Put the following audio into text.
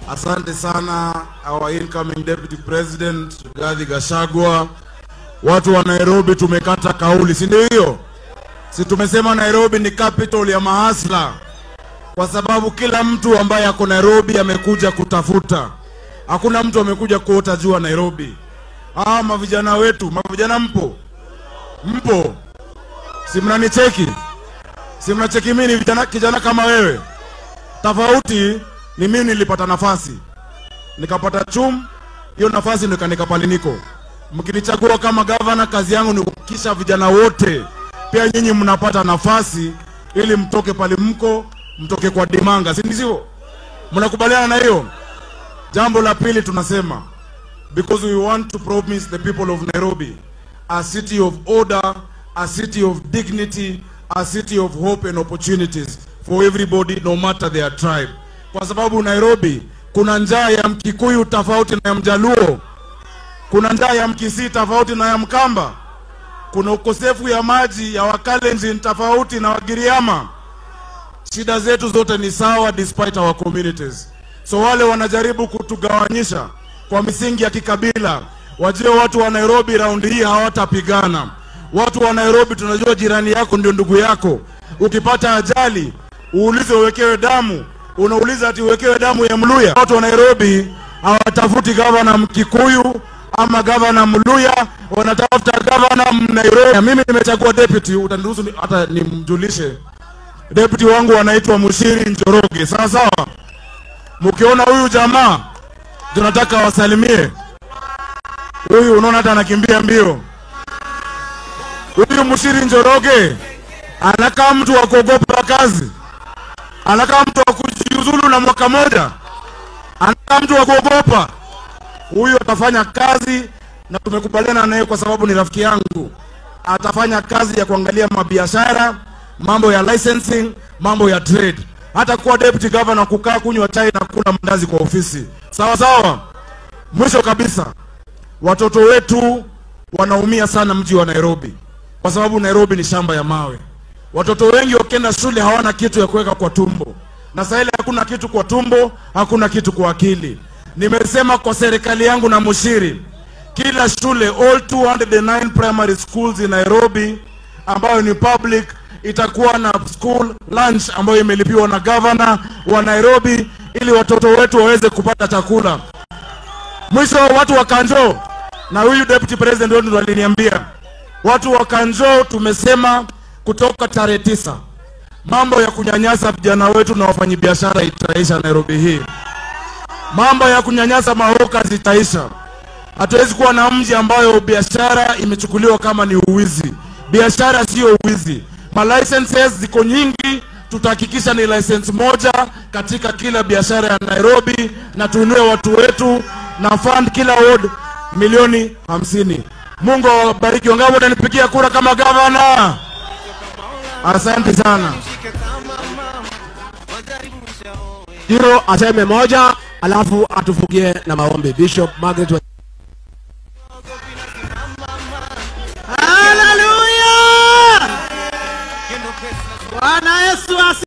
Asante sana our incoming deputy president Rigathi Gachagua. Watu wa Nairobi tumekata kauli, si ndio hiyo? Si tumesema Nairobi ni capital ya mahasla, kwa sababu kila mtu ambaye ako Nairobi amekuja kutafuta. Hakuna mtu amekuja kuota jua Nairobi. Ah, mavijana wetu, mavijana mpo, mpo, si mnanicheki? Si mnacheki mimi ni vijana, kijana kama wewe. Tofauti ni mimi nilipata nafasi nikapata chum, hiyo nafasi ndo ikanika pale niko. Mkinichagua kama gavana, kazi yangu ni kuhakikisha vijana wote pia nyinyi mnapata nafasi ili mtoke pale mko, mtoke kwa dimanga, si ndivyo? Mnakubaliana na hiyo? Jambo la pili tunasema because we want to promise the people of Nairobi a city of order, a city of dignity, a city of hope and opportunities for everybody no matter their tribe. Kwa sababu Nairobi kuna njaa ya Mkikuyu tofauti na ya Mjaluo, kuna njaa ya Mkisii tofauti na ya Mkamba, kuna ukosefu ya maji ya Wakalenjin tofauti na Wagiriama. Shida zetu zote ni sawa despite our communities. So wale wanajaribu kutugawanyisha kwa misingi ya kikabila, wajue watu wa Nairobi raundi hii hawatapigana. Watu wa Nairobi tunajua jirani yako ndio ndugu yako. Ukipata ajali uulize uwekewe damu, unauliza ati uwekewe damu ya Mluya. Watu wa Nairobi hawatafuti gavana Mkikuyu ama gavana Mluya, wanatafuta gavana Nairobi. Mimi nimechagua deputy, utaniruhusu ni- hata nimjulishe deputy wangu anaitwa Mushiri Njoroge, sawa sawa. Mkiona huyu jamaa tunataka wasalimie huyu, unaona hata anakimbia mbio. Huyu Mushiri Njoroge anakaa mtu wa kuogopa kazi, anakaa mtu wa kujiuzulu na mwaka moja, anakaa mtu wa kuogopa. Huyu atafanya kazi na tumekubaliana naye kwa sababu ni rafiki yangu. Atafanya kazi ya kuangalia mabiashara, mambo ya licensing, mambo ya trade, hata kuwa deputy governor, kukaa kunywa chai na kula mandazi kwa ofisi, sawa sawa. Mwisho kabisa, watoto wetu wanaumia sana mji wa Nairobi kwa sababu Nairobi ni shamba ya mawe. Watoto wengi wakienda shule hawana kitu ya kuweka kwa tumbo, na sasa ile hakuna kitu kwa tumbo, hakuna kitu kwa akili. Nimesema kwa serikali yangu na Mushiri, kila shule all 209 primary schools in Nairobi ambayo ni public itakuwa na school lunch ambayo imelipiwa na gavana wa Nairobi ili watoto wetu waweze kupata chakula. Mwisho watu wa Kanjo na huyu deputy president wetu ndo aliniambia watu wa Kanjo, tumesema kutoka tarehe tisa mambo ya kunyanyasa vijana wetu na wafanyabiashara itaisha Nairobi hii. Mambo ya kunyanyasa mahoka zitaisha. Hatuwezi kuwa na mji ambayo biashara imechukuliwa kama ni uwizi. Biashara sio uwizi. Ma licenses ziko nyingi, tutahakikisha ni license moja katika kila biashara ya Nairobi, na tuinue watu wetu na fund kila ward milioni hamsini. Mungu awabariki. Wangapi watanipigia kura kama gavana? Asante sana. Hiro aseme moja alafu atufugie na maombi. Bishop Margaret wa Haleluya! Bwana Yesu asi